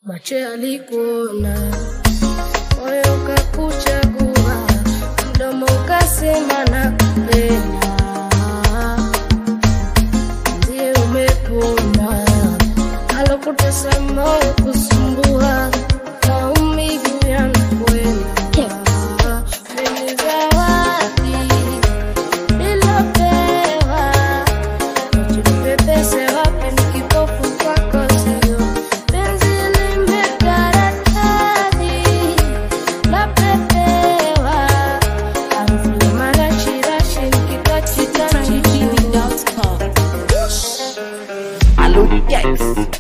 macho yalikuona, moyo ukakuchagua, mdomo ukasema nakupenda, ndiye umepona, alokutesa moyo kusumbua, maumivu yanakwenda. Ni zawadi nilopewa, ujipepese wapi ni kipofu kwako sio penzi limetaradadi lapepewa harufu ya marashirashi nikitachitachi Allo Gex.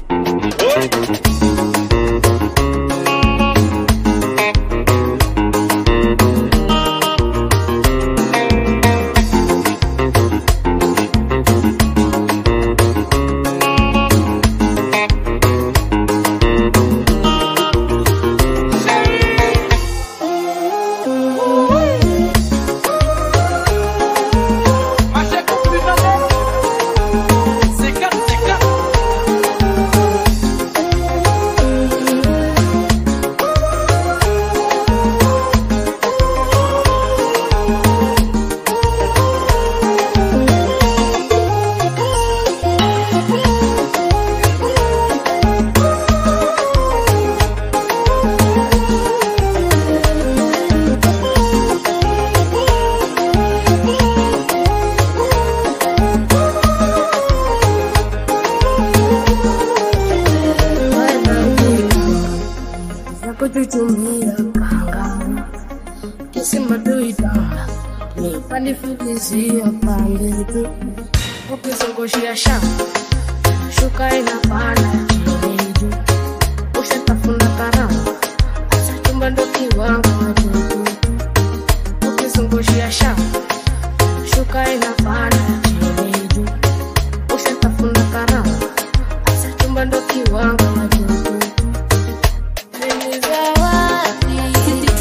kututumia kanga kisima tuitanga nipanifukizia pande tu ukizungushia shamba shuka inapanda chini juu ushatafuna karama asa chumba ndo kiwango watutu ukizungushia shamba shuka inapanda chini juu ushatafuna karama asa chumba ndo kiwango watutu ni zawadi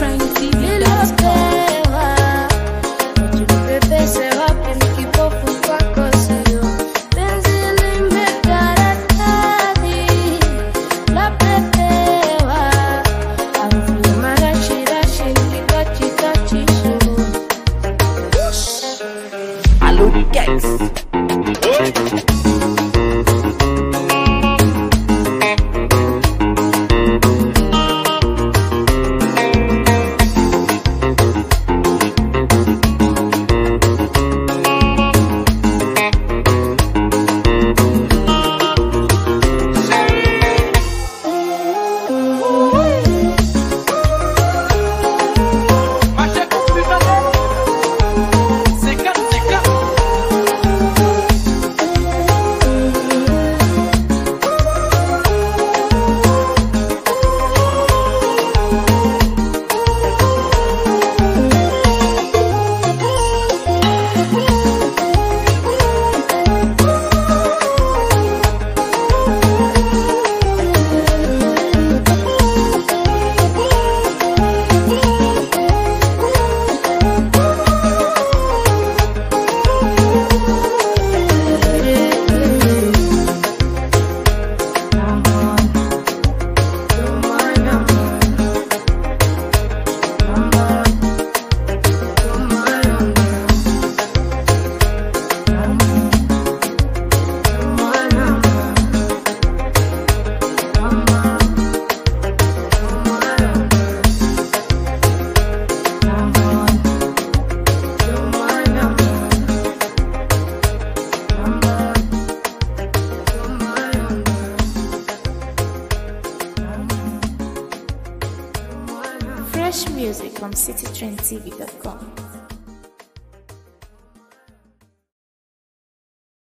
nilopewa ujipepese wapi ni kipofu kwako sio penzi limetaradadi lapepewa harufu ya marashirashi nikitachitachi shingoni Allo Gex. Fresh music from citytrendtv.com.